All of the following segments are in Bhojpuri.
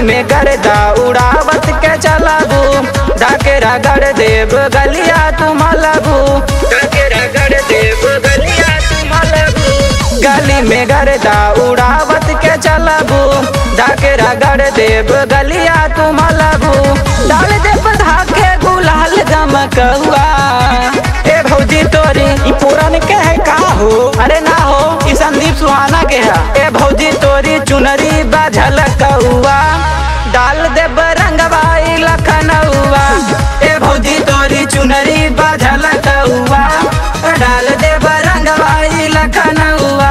में गर्दा उड़ावत के चलाबू डाके रगड़ देव गलिया तुम लगू डाके रगड़ देव गलिया तुम लगू गली में गर्दा उड़ावत के चलाबू डाके रगड़ देव गलिया तुम लगू डाल देव धाके गुलाल गमकहुआ ए भौजी तोरी ई पुरान के है का हो अरे ना हो ई संदीप सुहाना के है ए भौजी तोरी चुनरी बाझल कौआ डाल दे रंगवाई लखनऊआ ए भौजी तोरी चुनरी बाझल कौआ डाल दे रंगवाई लखनऊआ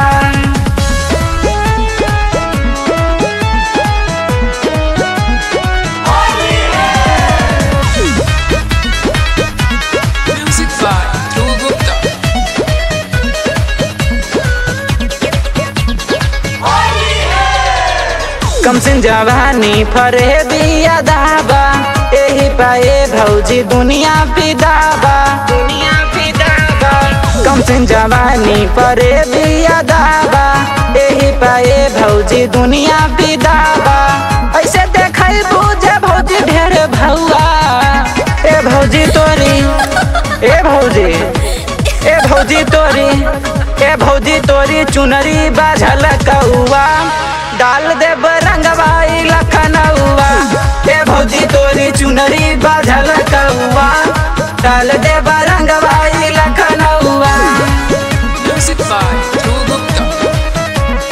Music by Dhruv Gupta. कम सिन जवानी फरे बिया दाबा एही पाए भौजी दुनिया पिदाबा दुनिया पिदाबा कम सिन जवानी फरे बिया दाबा एही पाए भौजी दुनिया पिदाबा ऐसे देखै बुझे भौजी ढेर भौआ ए भौजी तोरी ए भौजी ए भौजी तोरी ए भौजी तोरी चुनरी बाझल कौआ डाल दे रंगवाई लखनऊआ ए भौजी तोरी चुनरी बाझल कौआ डाल दे रंगवाई लखनऊआ Music by Dhruv Gupta.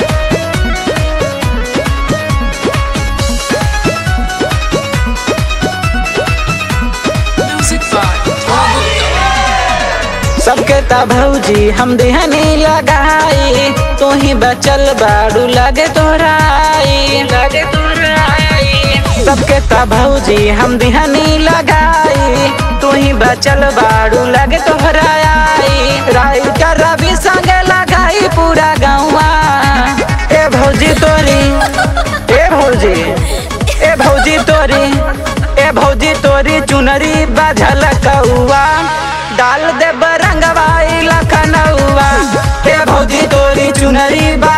Music by Dhruv Gupta. सबके ता भौजी हम देहनी लगाई तू ही बचल बाड़ू लगे तोराई लगे तोराई सबके ता भौजी हम देहनी लगाई तू ही बचल बाड़ू लगे तोहराई राई का रवि संगे लगाई पूरा गाँवा ए भौजी तोरी ए भौजी ए भौजी तोरी ए भौजी तोरी चुनरी बाझल कौआ डाल दे रंगवाई लखनऊआ ए भौजी तोरी चुनरी बा